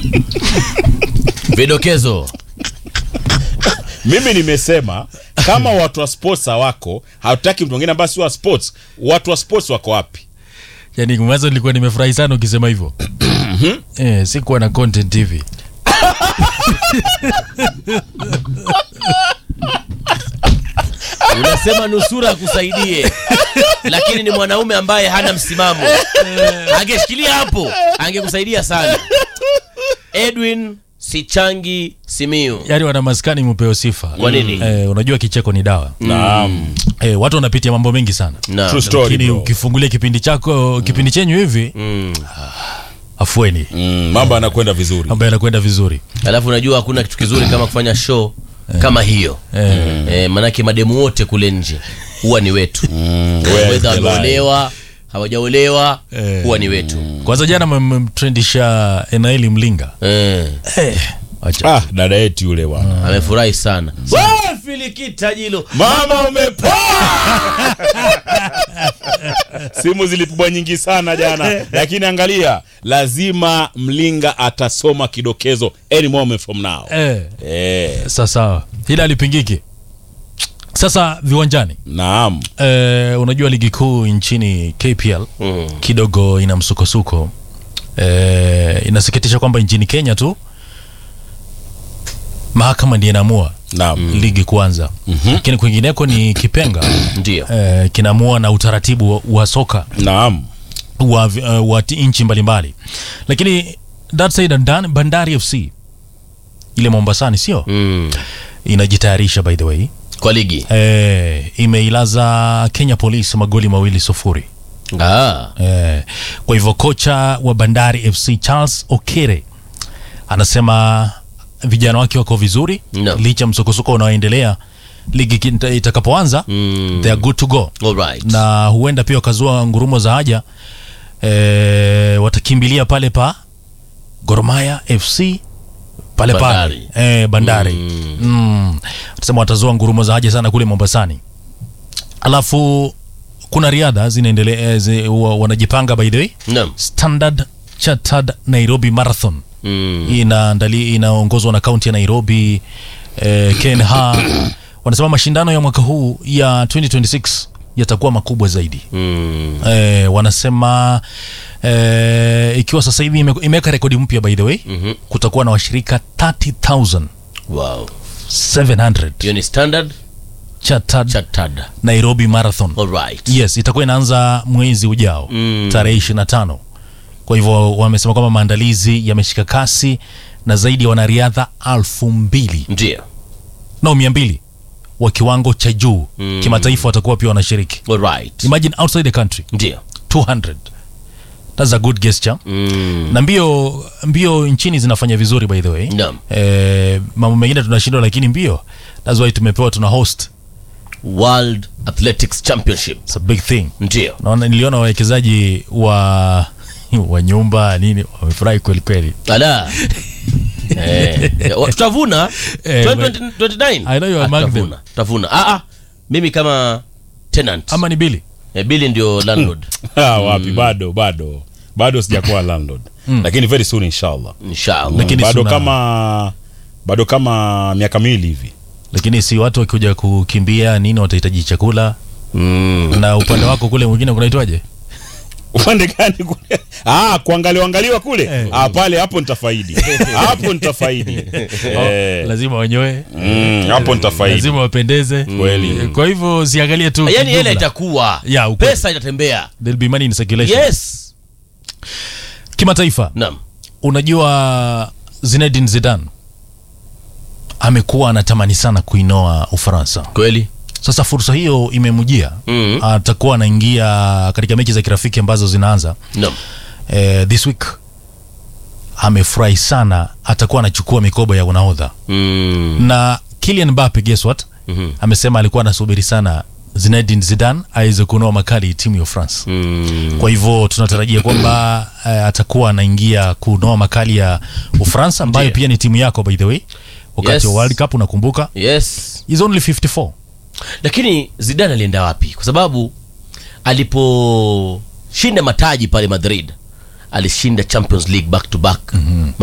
Vidokezo. mimi nimesema kama watu wa sports hawako hatutaki mtu mwingine ambaye si wa sports watu wa sports wako wapi yani mwanzo nilikuwa nimefurahi sana ukisema hivyo eh, sikuwa na content hivi Unasema nusura akusaidie, lakini ni mwanaume ambaye hana msimamo. Angeshikilia hapo, angekusaidia sana. Edwin Sichangi Simiu. yani wana maskani mupeo sifa Kwa nini? eh, unajua kicheko ni dawa naam eh, watu wanapitia mambo mengi sana Na, True story, lakini bro. ukifungulia kipindi chako kipindi chenyu hivi mm. afueni mm, mambo yanakwenda vizuri mambo yanakwenda vizuri Alafu unajua hakuna kitu kizuri kama kufanya show kama hiyo eh, eh, manake mademu wote kule nje huwa ni wetu Mm, Whether well, wameolewa hawajaolewa Eh. huwa ni wetu kwanza jana mmemtrendisha enaeli mlinga eh. eh, acha. ah, dada yetu yule bwana amefurahi sana Wewe, filikita jilo mama umepoa simu zilipigwa nyingi sana jana lakini angalia lazima mlinga atasoma kidokezo any moment from now eh, eh, sasa hili alipingiki sasa viwanjani naam eh, unajua ligi kuu nchini kpl mm. kidogo ina msukosuko eh, inasikitisha kwamba nchini kenya tu mahakama ndiye inaamua naam ligi kuanza lakini kwingineko ni kipenga ndio eh, kinaamua na utaratibu wa, wa soka naam wa, uh, wa ti- nchi mbalimbali lakini that said and done, bandari fc ile mombasani sio mm. inajitayarisha by the way kwa ligi eh, imeilaza kenya police magoli mawili sufuri ah. Eh, kwa hivyo kocha wa Bandari FC Charles Okere anasema vijana wake wako vizuri No. licha ya msukosuko unaoendelea ligi kita- itakapoanza mm. they are good to go Alright. na huenda pia wakazua ngurumo za haja eh, watakimbilia pale pa Gor Mahia FC pale Bandari. pale eh, Bandari Mm. mm. Watasema watazua ngurumo za haja sana kule Mombasani. Alafu kuna riadha zinaendelea eh, zi, wa- wanajipanga by the way Naam. Standard Chartered Nairobi Marathon Mm. inaandali inaongozwa na kaunti ya Nairobi eh, KenHa wanasema mashindano ya mwaka huu ya 2026 yatakuwa makubwa zaidi Mm. eh, wanasema eh, ikiwa sasa hivi ime- imeweka rekodi mpya by the way Mhm. kutakuwa na washirika 30700 Wow. hiyo ni standard Chartered chartered Nairobi Marathon Alright. yes itakuwa inaanza mwezi ujao Mm. tarehe 25 kwa hivyo wamesema kwamba maandalizi yameshika kasi na zaidi ya wanariadha alfu mbili ndio no mia mbili wa kiwango cha juu Mm. kimataifa watakuwa pia wanashiriki Alright. imagine outside the country ndio 200 that's a good gesture mm. na mbio mbio nchini zinafanya vizuri by the way Naam. eh, mambo mengine tunashindwa lakini mbio that's why tumepewa tuna host World Athletics Championship it's a big thing ndio naona niliona wawekezaji wa wa nyumba nini wamefurahi kweli kweli ala eh, wa- tutavuna Eh, 2029 I know you are Ah, among them. tutavuna tutavuna ah, ah, mimi kama tenant ama ni bili eh, Billy ndio landlord ah, wapi bado bado bado sijakuwa landlord lakini very soon inshallah inshallah Lakini bado suna- kama bado kama miaka miwili hivi lakini si watu wakikuja kukimbia nini watahitaji chakula mm. na upande wako kule mwingine kunaitwaje upande gani kule ah, kuangaliwa angaliwa kule Eh. ah, pale hapo nitafaidi hapo nitafaidi eh, lazima wanyoe mm, hapo nitafaidi lazima wapendeze Kweli. kwa hivyo siangalie tu yani hela kijumla. itakuwa Ya, ukweli. pesa itatembea There'll be money in circulation yes kimataifa naam unajua Zinedine Zidane amekuwa anatamani sana kuinoa Ufaransa kweli sasa fursa hiyo imemjia mm. atakuwa anaingia katika mechi za kirafiki ambazo zinaanza naam eh, this week amefurahi sana atakuwa anachukua mikoba ya unahodha mm. na Kylian Mbappe guess what Mhm. amesema alikuwa anasubiri sana Zinedine Zidane aweze kunoa makali timu ya France Mm. kwa hivyo tunatarajia kwamba eh, atakuwa anaingia kunoa makali ya Ufaransa ambayo Ndiyo. pia ni timu yako by the way wakati Yes. wa World Cup unakumbuka yes is only 54 lakini Zidane alienda wapi kwa sababu aliposhinda mataji pale Madrid alishinda Champions League back to back